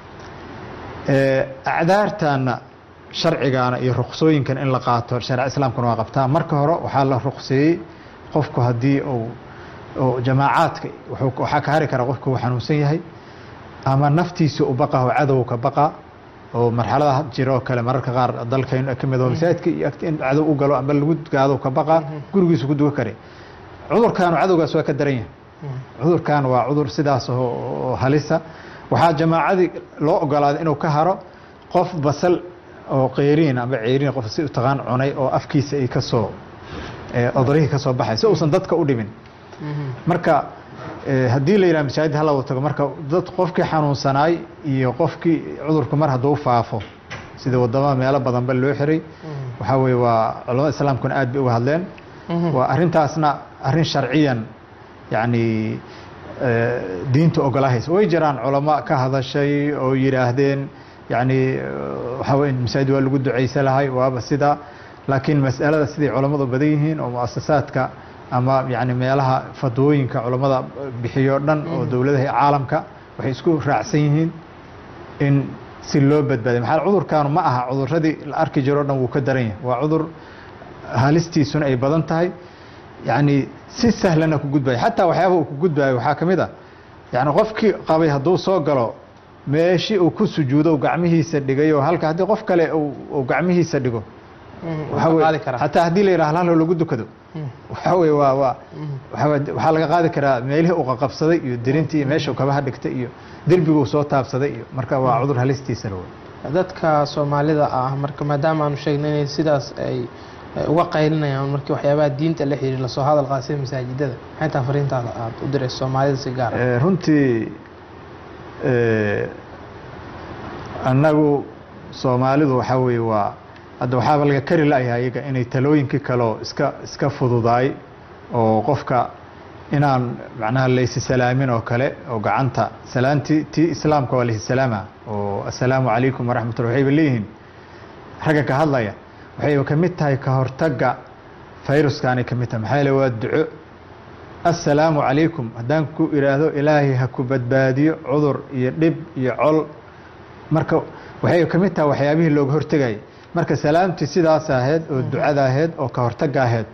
Eh, acdaartaana sharcigaana iyo ruksooyinkan in la qaato shareec islaamkuna waa qabtaa marka hore waxaa la rukseeyey qofku haddii uu uu jamaacaadka wuxuu- waxaa ka hari kara qofku uu xanuunsan yahay ama naftiisa u baqa oo cadow ka baqa oo marxalada jira oo kale mararka qaar dalkaynu ka mid oo masaajidka iyo agti- in cadow u galo ama lagu gaado ka baqa gurigiisa ku duga kare cudurkaanu cadowgaas waa ka daran yahay cudurkan waa cudur sidaas oo oo halisa waxaa jamaacadii loo ogolaaday inuu ka haro qof basal oo qeyriin ama ceyriin qof si u taqaan cunay oo afkiisa ay ka soo eh, odorihii ka soo baxay si uusan dadka u dhimin marka eh, haddii la yidhaha masaajid hala wada tago marka dad qofkii xanuunsanaay iyo qofkii cudurku mar hadduu faafo sida wadamada meelo badanba loo xiray waxaa weeye waa culamada islaamkuna aad bay uga hadleen waa arrintaasna arrin sharciyan yacni eh, diinta ogolahaysa way jiraan culamo ka hadashay oo yidhaahdeen yacni eh, waxaa weye masaajid waa lagu ducaysa lahay waaba sida laakiin mas'alada siday culammadu badan yihiin oo muasasaadka ama yacni meelaha fadwooyinka culammada bixiyo dhan oo dowladaha iyo caalamka waxay isku raacsan yihiin in si loo badbaadiyo maxaa cudurkaanu ma aha cuduradii la arki jiro o dhan wuu ka daran yahay waa cudur halistiisuna ay badan tahay yacni si sahlana ku gudbaya xataa waxyaabaha uu ku gudbayo waxaa ka mid a yacni qofkii qabay hadduu soo galo meeshii uu ku sujuudo uu gacmihiisa dhigay oo halka haddii qof kale uu uu gacmihiisa dhigo Mhm, Waxaa waa weeye- qaadi karaa. xataa haddii la yidhaha hal hal lagu dukado waxaa weye waa waa waxaa weye- waxaa laga qaadi karaa meelihii uu qaqabsaday iyo dirintii iyo meesha uu kabaha dhigtay iyo derbiguu soo taabsaday iyo marka waa cudur halistiisa la wey dadka soomaalida ah marka maadaama aanu sheegnay inay sidaas ay ay uga qaylinayaan markii waxyaabaha diinta la xiriir lasoo hadal qaasay masaajidada maxay tahay fariintaada aad u dirayso soomaalida si gaar ah Eh, runtii eh, annagu soomaalidu waxaa weeye waa hadda waxaaba laga kari la'yahay iyaga inay talooyinkii kaleo iska iska fududaay oo qofka inaan macnaha laysi salaamin oo kale oo gacanta salaantii tii islaamka waa laysi salaama oo assalaamu calaykum waraxmatullah waxayba leeyihiin ragga ka hadlaya waxayba ka mid tahay ka hortagga fayruskaanay ka mid tahay maxaa yeele waa duco assalaamu calaykum haddaan ku idhaahdo ilaahay ha ku badbaadiyo cudur iyo dhib iyo col marka waxay ka mid tahay waxyaabihii looga hortegayay marka salaamtii sidaas ahayd oo ducada ahayd oo ka hortagga ahayd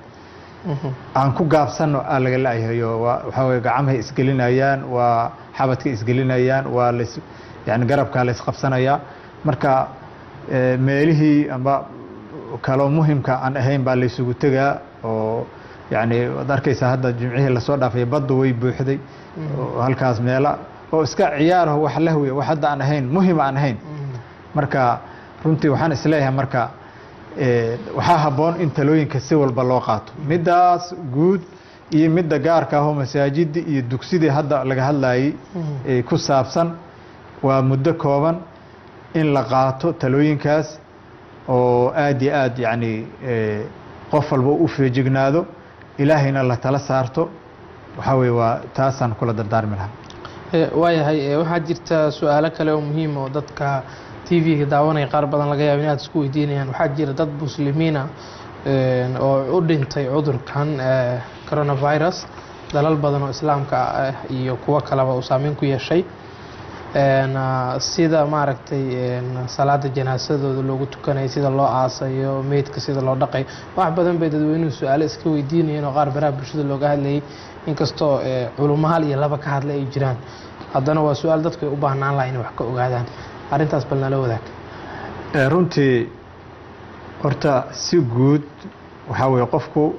aan ku gaabsanno aa laga la'yahayo waa waxaa weye gacmahay isgelinayaan waa xabadka isgelinayaan waa las yani garabkaa la isqabsanayaa marka eh, meelihii amba kaloo muhimka aan ahayn baa laysugu tegaa oo yani waad arkaysaa hadda jimcihii lasoo dhaafay baddu way buuxday oo halkaas meela oo iska ciyaaraho wax lahwi wax hadda aan ahayn muhim aan ahayn marka runtii waxaan isleeyahay marka eh, waxaa habboon in talooyinka si walba loo qaato middaas guud iyo midda gaarka ahoo masaajidii iyo dugsidii hadda laga hadlayay eh, ku saabsan waa muddo kooban in la qaato talooyinkaas oo aad iyo aad yacni eh, qof walba u feejignaado ilaahayna la tala saarto waxaa weye waa taasaan kula dardaarmi lahaa Eh, waayahay eh, waxaa jirta su-aalo kale oo muhiim oo dadka t v-ga daawanaya qaar badan laga yaaba inaad isku weydiinayaan waxaa jira dad muslimiina eh, oo u dhintay cudurkan eh, coronavirus dalal badan oo islaamka ah iyo kuwo kaleba uu saameyn ku yeeshay En, ah, sida maaragtay en, salaada janaasadooda loogu tukanayo sida loo aasayo meydka sida loo dhaqayo wax badan bay dadweynuhu su-aalo iska weydiinayeen oo qaar baraha bulshada looga hadlayay inkastoo eh, culummo hal iyo laba ka hadlay ay jiraan haddana waa su-aal dadku ay u baahnaan laha inay wax ka ogaadaan arrintaas bal nala wadaag Eh, runtii horta si guud waxaa weeye qofku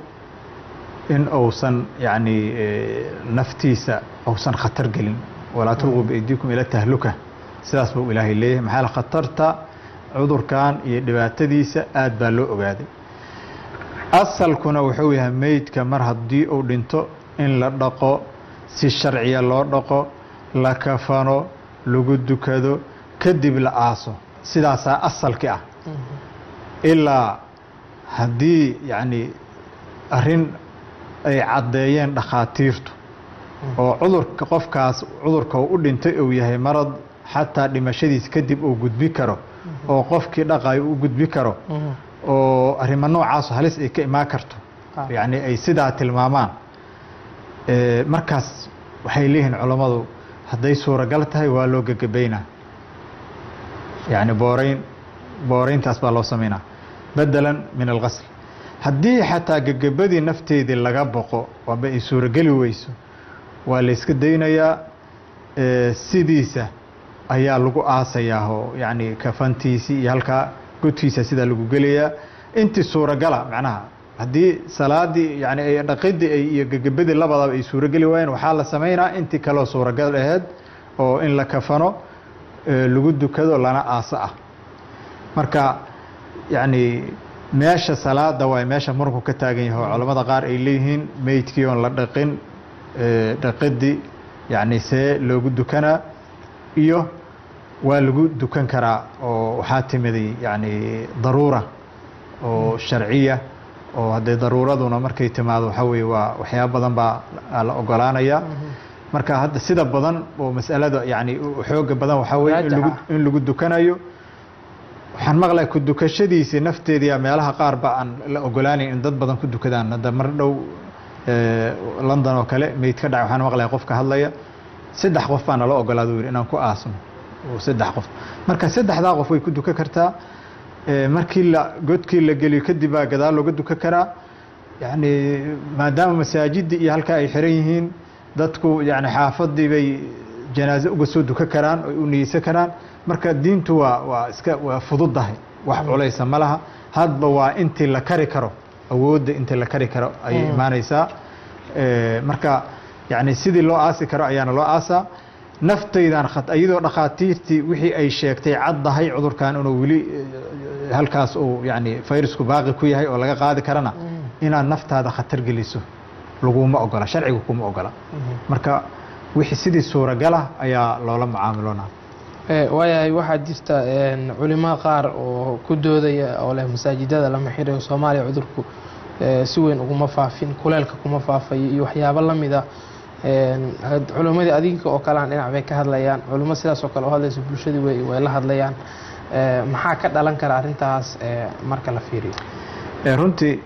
in uusan yacni eh, naftiisa uusan khatar gelin walaa tulquu biaydiikum ila tahluka sidaas buu ilaahay leeyahay maxaa yeele khatarta cudurkan iyo dhibaatadiisa aad baa loo ogaaday asalkuna wuxuu yahay meydka mar haddii uu dhinto in la dhaqo si sharciya loo dhaqo la kafano lagu dukado kadib la aaso sidaasaa asalki ah ilaa haddii yacni arrin ay caddeeyeen dhakhaatiirtu oo cudurka qofkaas cudurka uu u dhintay uu yahay marad xataa dhimashadiis kadib uu gudbi karo oo qofkii dhaqayo u gudbi karo oo arrimo noocaas halis ay ka imaan karto Ah. yacni ay sidaa tilmaamaan Eh, markaas waxay leeyihiin culammadu hadday suuragal tahay waa loo gegabaynaa yacni booreyn booreyntaas baa loo samaynaa bedelan min alqasl haddii xataa gegabadii nafteedii laga boqo waaba ay suurageli weyso waa la yska daynayaa eh, sidiisa ayaa lagu aasayaa oo yacni kafantiisii iyo halkaa godkiisa sidaa lagu gelayaa intii suuragala macnaha haddii salaadii yani ay dhaqidii ay iyo gegabadii labadaba ay suurageli waayeen waxaa la samaynaa intii kaloo suuragal aheyd oo in la kafano eh, lagu dukado lana aaso ah marka yacni meesha salaada waay meesha muranku ka taagan yahay oo culamada qaar ay leeyihiin meydkii oon la dhaqin eh, dhaqidii yacni see loogu dukanaa iyo waa lagu dukan karaa oo waxaa timiday yacni daruura oo sharciya oo haddee daruuraduna markay timaado waxaa weeye waa waxyaaba badan baa la ogolaanaya marka hadda sida badan oo masalada yani xooga badan waxaa weye in lagu Raajixa. in lagu dukanayo waxaan maqlaya ku dukashadiisii nafteediya meelaha qaar ba aan la ogolaanayn in dad badan ku dukadaan hadda mar dhow eh, london oo kale meyd ka dhacay waxaan maqlaya qof ka hadlaya saddex qof baa nala ogolaada u yidhi inaan ku aasno oo saddex qof marka saddexdaa qof way ku dukan kartaa Eh, markii la godkii la geliyo kadib baa gadaal looga dukan karaa yani maadaama masaajidii iyo halkaa ay xiran yihiin dadku yani xaafadii bay janaaze uga soo dukan karaan oy u niyeysan karaan marka diintu waa waa iska waa fududahay wax culaysa ma laha hadba waa intii la kari karo awoodda intii la kari karo ayay imaanaysaa Eh, marka yani sidii loo aasi karo ayaana loo aasaa naftaydan khat- iyadoo dhakhaatiirtii wixii ay sheegtay caddahay cudurkan inuu weli eh, halkaas uu yani fayrasku baaqi ku yahay oo laga qaadi karana inaad naftaada khatar geliso laguma ogola sharciga kuma ogola marka wixii sidii suuragala ayaa loola mucaamiloonaa Eh, waayahay waxaa jirta een, culimo qaar oo ku doodaya oo leh masaajidada lama xirayo soomaaliya cudurku eh, si weyn uguma faafin kuleelka kuma faafayo iyo waxyaabo la mid ah Een, had- culimmadii adinka oo kalean dhinac bay ka hadlayaan culimo sidaas oo kale oo hadlaysa bulshadii way way la hadlayaan Eh, maxaa ka dhalan kara arrintaas eh, marka la fiiriyo Eh, runtii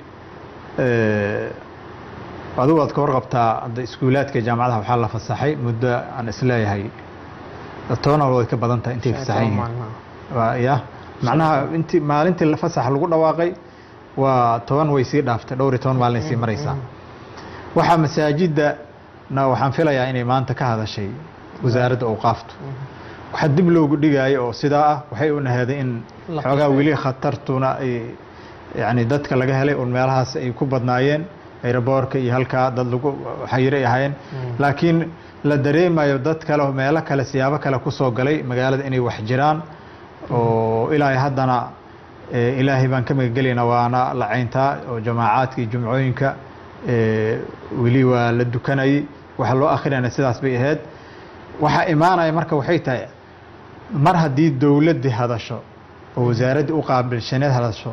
eh, adigu aad ka warqabtaa hadda iskuulaadka jaamacadaha waxaa la fasaxay muddo aan isleeyahay toban way ka badan tahay intay fasaxan yihiin Maalmaha. waa ya macnaha intii maalintii fasaxa lagu dhawaaqay waa toban way sii dhaaftay dhowr iyo toban maalin ay sii maraysaa waxaa masaajidda na waxaan filayaa inay maanta ka hadashay wasaaradda awqaaftu waxaa dib loogu dhigaayo oo sidaa ah waxay u naheeday in La xoogaa qasay. weli khatartuna ay yani dadka laga helay un meelahaas ay ku badnaayeen aeroboorka iyo halkaa dad lagu xayiro ay ahaayeen laakiin la dareemayo dad kale oo meelo kale siyaabo kale kusoo galay magaalada inay wax jiraan oo ilaahay haddana eh, ilaahay baan ka magagelaynaa waana la cayntaa oo jamaacaadka iyo jumcooyinka eh, weli waa la dukanayay waxa loo akrinayna sidaas bay ahayd waxaa imaanaya marka waxay tahay mar haddii dowladdii hadasho oo wasaaraddii u qaabilshaneed hadasho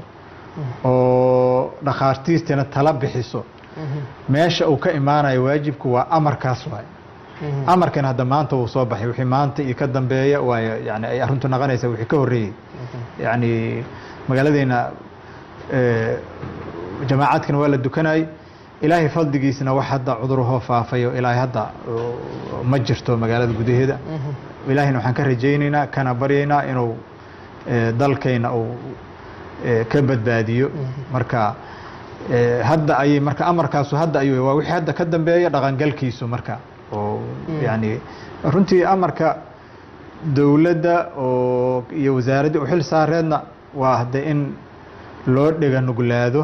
oo dhakhaatiirtiina tala bixiso meesha uu ka imaanayo waajibku waa amarkaas waay amarkan hadda maanta wuu soo baxay wixii maanta iyo ka dambeeya waayo yani ay arrintu naqonaysa wixii ka horreeyey yani magaaladeena eh, jamaacadkana waa la dukanayay ilaahay fadligiisna wax hadda cudurahoo faafayo ilaahay hadda uh, ma jirto magaalada gudaheeda ilaahayna waxaan ka rajaynaynaa kana baryaynaa inuu eh, dalkayna uu eh, ka badbaadiyo marka eh, hadda ayay marka amarkaasu hadda ayuu waa wixii hadda ka dambeeya dhaqangalkiisu marka oo yani runtii amarka dowladda oo iyo wasaaraddii u xil saareedna waa hadde in loo dhega nuglaado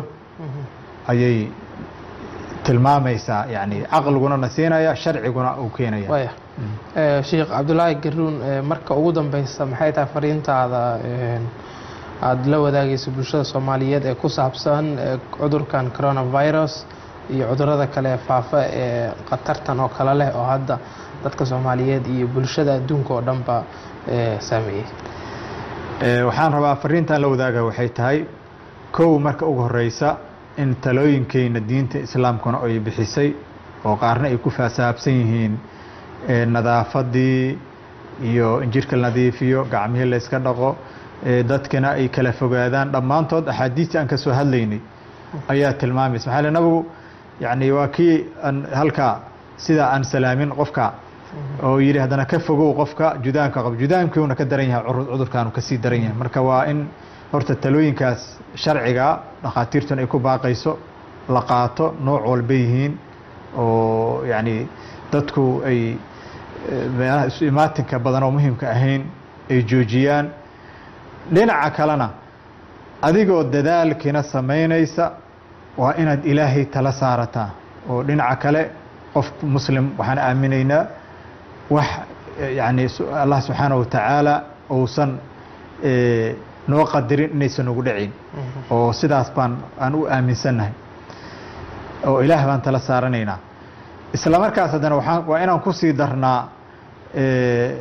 ayay tilmaamaysaa yani caqliguna na siinaya sharciguna uu keenaya waaya Eh, sheekh cabdulaahi garuun eh, marka ugu dambeysa maxay tahay fariintaada een, aada la wadaagaysa bulshada soomaaliyeed ee ku saabsan eh, cudurkan coronavirus iyo cudurada kale ee faafa ee khatartan oo kale leh oo hadda dadka soomaaliyeed iyo bulshada adduunka oo dhanba eh, saameeyey Eh, waxaan rabaa fariintan la wadaaga waxay tahay kow marka ugu horeysa in talooyinkeyna diinta islaamkuna ay bixisay oo qaarna ay ku faasaabsan yihiin eh, nadaafadii iyo in jirka la nadiifiyo gacmihii la iska dhaqo eh, dadkana ay kala fogaadaan dhammaantood axaadiistii aan ka soo hadlaynay ayaa tilmaamaysa maxaa le nabigu yani waa kii aan halkaa sida aan salaamin qofka oo yidhi haddana ka fogow qofka judaanka qab judaankiuna ka daran yahay curu- cudurkaanu kasii daran yahay marka waa in horta talooyinkaas sharciga dhakhaatiirtuna ay ku baaqayso la qaato nooc walba yihiin oo yani dadku ay eh, meelaha isu imaatinka badan oo muhimka ahayn ay joojiyaan dhinaca kalena adigoo dadaalkiina samaynaysa waa inaad ilaahay tala saarataa oo dhinaca kale qof muslim waxaan aaminaynaa wax eh, yani su- allah subxaanaه wa tacaala uusan eh, noo qadirin inaysan ugu dhacin oo sidaas baan aan u aaminsannahay oo ilaah baan tala saaranaynaa isla markaas haddana waxaan waa inaan kusii darnaa eh,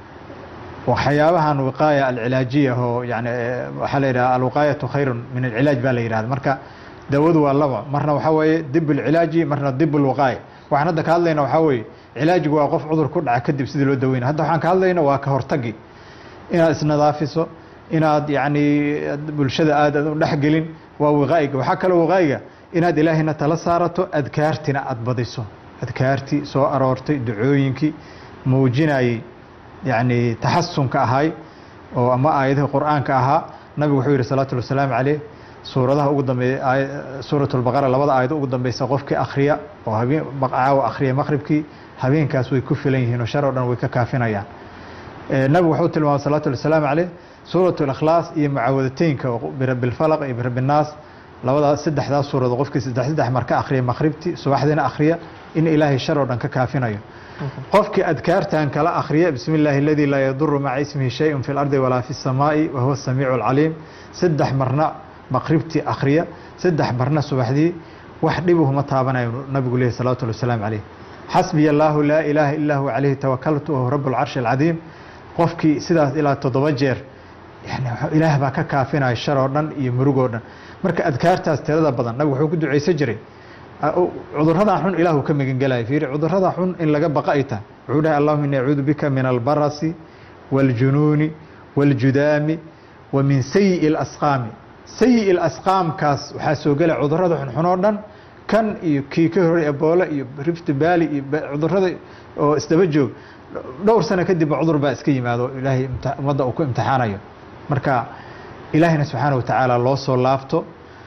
waxyaabahan wiqaaya alcilaajiya oo yani eh, waxaa la yidhaha alwiqaayatu khayru min alcilaaj baa la yidhahda marka dawadu waa laba marna waxaa weeye dib alcilaaji marna dib alwiqaaya waxaan hadda ka hadlayna waxaa weeye cilaajigu waa qof cudur ku dhaca kadib sidii loo daweynaya hadda waxaan ka hadlayna waa ka hortagi inaad isnadaafiso inaad yani bulshada aad u dhexgelin waa wiqaa'iga waxaa kaloo wiqaa'iga inaad ilaahayna tala saarato adkaartina aad badiso adkaartii soo aroortay ducooyinkii muujinayay yani taxasunka ahay oo ama aayadihii qur'aanka ahaa nabigu wuxuu yihi salawatu wasalaamu caleyh suuradaha ugu dambeeya aay- suurat lbaqara labada aayad ugu dambeysa qofkii akhriya oo habeen caawa akhriya maqribkii habeenkaas way ku filan yihiin oo shar oo dhan way ka kaafinayaan Eh, nabigu wuxuu tilmaamay salawatu wasalaamu caleyh suurat lakhlaas iyo mucaawadateynka oo birabbi lfalaq iyo birabbi nnaas labadaas saddexdaas suuradood qofkii saddex saddex mar ka akhriya maqribti subaxdiina akhriya in ilaahay shar oo dhan ka kaafinayo qofkii adkaartan kala akhriya bismi illaahi aladii laa yaduru maca ismihi shayun fi lardi walaa fi samaa'i wa huwa samiicu alcaliim saddex marna maqribtii akhriya saddex marna subaxdii wax dhibuhuma taabanayo nabigu lehi salawatu llahi wasalaamu calayh xasbiya allaahu laa ilaaha illaa huwa calayhi tawakaltu wahuwa rabu lcarshi alcadiim qofkii sidaas ilaa toddoba jeer yani ilaah baa ka kaafinaya shar oo dhan iyo murug oo dhan marka adkaartaas tirada badan nabigu wuxuu ku ducaysan jiray cuduradaa xun ilaahu ka magangelaya fiiri cudurada xun in laga baqa ay tahay wuxuu dhahay allahuma ini acuudu bika min albarasi wاljunuuni wاljudaami wa min sayi'i اlasqaami sayi'i اlasqaamkaas waxaa soo gelaya cudurada xunxun oo dhan kan iyo kii ka horay eboole iyo rift valley iyo cudurada oo isdaba joog dhowr sano kadibba cudur baa iska yimaado ilaahay ummadda uu ku imtixaanayo marka ilaahayna subxaana watacaala loo soo laabto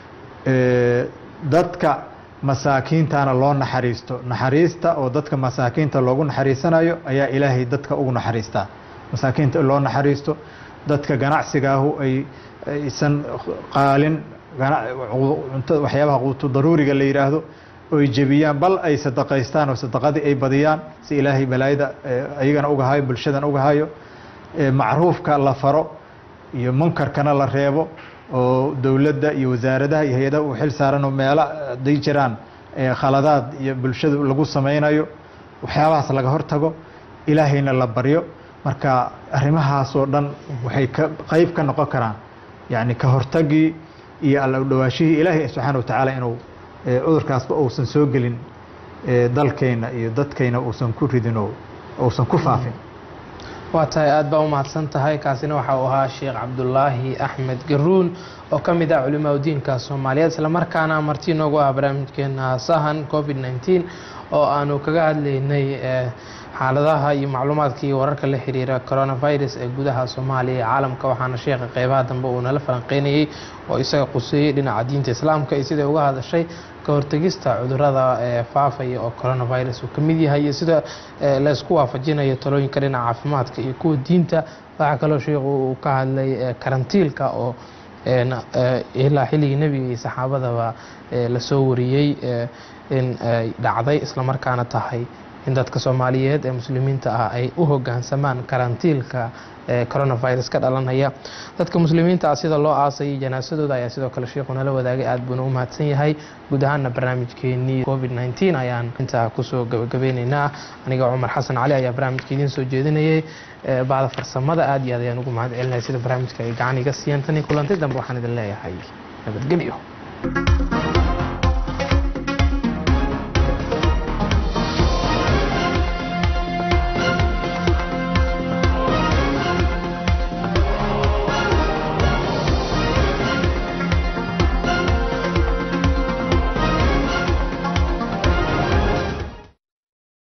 dadka masaakiintana loo naxariisto naxariista oo dadka masaakiinta loogu naxariisanayo ayaa ilaahay dadka ugu naxariistaa masaakiinta loo naxariisto dadka ganacsigaahu ay aysan qaalin waxyaabaha quutu daruuriga la yidhaahdo oy jebiyaan bal ay sadaqaystaan oo sadaqadii ay badiyaan si ilaahay balaayada ayagana uga hayo bulshadan uga hayo macruufka la faro iyo munkarkana la reebo oo dowladda iyo wasaaradaha iyo hay-adaha uu xil saaranoo meelo haday jiraan khaladaad iyo bulshada lagu samaynayo waxyaabahaas laga hortago ilaahayna la baryo marka arrimahaasoo dhan waxay ka qeyb ka noqon karaan yacni ka hortagii iyo alla udhawaashihii ilaahay subxaana watacaala inuu cudurkaasba uusan soo gelin dalkeenna iyo dadkayna uusan ku ridin oo uusan ku faafin waa tahay aad baa u mahadsan tahay kaasina waxa uu ahaa sheekh cabdulaahi axmed garuun oo ka mid ah culimaa diinka soomaaliyeed islamarkaana marti noogu ah barnaamijkeena sahan covid nneteen oo aanu kaga hadlaynay xaaladaha iyo macluumaadka iyo wararka la xiriira coronavirus ee gudaha soomaaliya iyo caalamka waxaana sheekha qeybaha dambe uu nala falanqeynayey oo isaga quseeyey dhinaca diinta islaamka iyo siday uga hadashay ka hortegista cudurada faafaya oo coronavirus uu ka mid yahay iyo sida laysku waafajinayo talooyinka dhinaca caafimaadka iyo kuwa diinta waxaa kaloo sheikhu uu ka hadlay karantiilka oo ilaa xilligii nebiga iyo saxaabadaba lasoo wariyey in ay dhacday islamarkaana tahay in dadka soomaaliyeed ee muslimiinta ah ay u hogaansamaan karantiilka coronavirus ka dhalanaya dadka muslimiinta ah sida loo aasayay janaasadooda ayaa sidoo kale sheikhu nala wadaagay aad buuna u mahadsan yahay guud ahaana barnaamijkeenii covid nneteen ayaan intaa kusoo gabagabeyneynaa aniga cumar xasan cali ayaa barnaamijka idiin soo jeedinayay bacda farsamada aad iyo aad ayaan ugu mahad celinaya sida barnaamijka ay gacan iga siiyeen tan iyo kulantay dambe waxaan idin leeyahay nabadgelyo